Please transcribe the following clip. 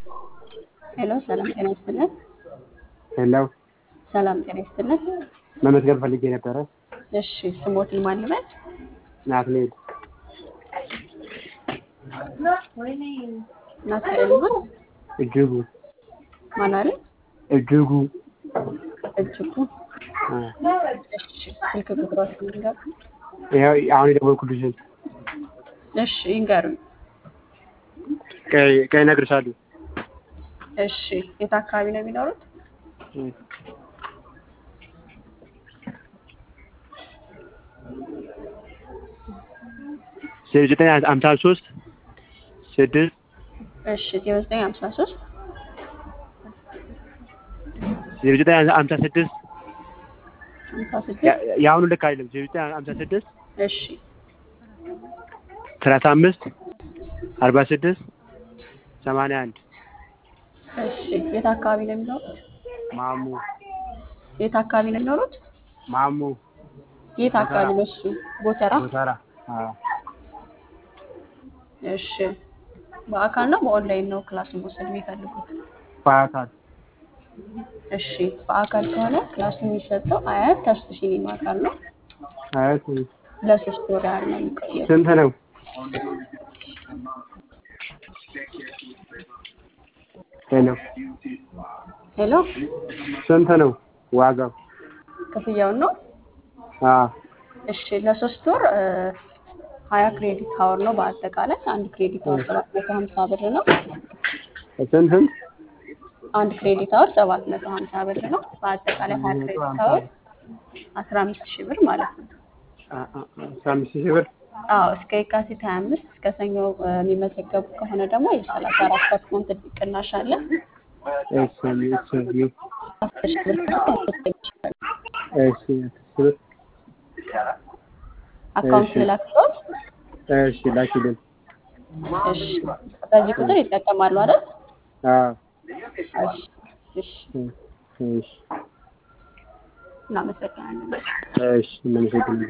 ሄሎ ሰላም ጤና ይስጥልን። ሄሎ ሰላም ጤና ይስጥልን። መመዝገብ ፈልጌ ነበረ። እሺ ስሞትን ማን ልበል? ናትናኤል ናትናኤል ማን እጅጉ ማን አለ? እጅጉ እጅጉ አ፣ እሺ ስልክ ቁጥራችሁን ይንገሩ። ይኸው አሁን የደወልኩልሽን እሺ ይንገሩኝ። ቀይ ቀይ እነግርሻለሁ። እሺ የት አካባቢ ነው የሚኖሩት? ዘጠኝ ሀምሳ ሶስት ስድስት እሺ ዜሮ ዘጠኝ ሀምሳ ሶስት ዜሮ ዘጠኝ ሀምሳ ስድስት ሀምሳ ስድስት የአሁኑ ልክ አይደለም። ዜሮ ዘጠኝ ሀምሳ ስድስት እሺ ሰላሳ አምስት አርባ ስድስት ሰማንያ አንድ እሺ የት አካባቢ ነው የሚኖሩት? ማሙ የት አካባቢ ነው የሚኖሩት? ማሙ የት አካባቢ ነው እሱ? ጎተራ። ጎተራ አ፣ እሺ በአካል ነው በኦንላይን ነው ክላስ መውሰድ የሚፈልጉት? በአካል እሺ በአካል ከሆነ ክላሱ የሚሰጠው አያት ተስቱ ሲኒማ አካል ነው። አያት ለሶስት ወር ያህል ነው የሚቆየው። ስንት ነው? ሄሎ ሄሎ ስንት ነው ዋጋው? ክፍያውን ነው? አ እሺ ለሶስት ወር ሀያ ክሬዲት ሀወር ነው በአጠቃላይ አንድ ክሬዲት ሀወር ሰባት መቶ ሀምሳ ብር ነው። ስንት ስንት? አንድ ክሬዲት ሀወር ሰባት መቶ ሀምሳ ብር ነው። በአጠቃላይ ሀያ ክሬዲት ሀወር አስራ አምስት ሺህ ብር ማለት ነው። አ አ አስራ አምስት ሺህ ብር አዎ እስከ የካቲት ሀያ አምስት እስከ ሰኞ እ፣ የሚመዘገቡ ከሆነ ደግሞ የሰላሳ አራት ፐርሰንት ቅናሽ አለ። እሺ እሺ አስር ሺህ ብር ድረስ መመዝገብ ይችላሉ። እሺ ብር አካውንት እሺ። ልላክልዎት? እሺ ላኪልን። እሺ በዚህ ቁጥር ይጠቀማሉ አይደል? አዎ እሺ እሺ እሺ እናመሰግናለን። እሺ እናመሰግናለን።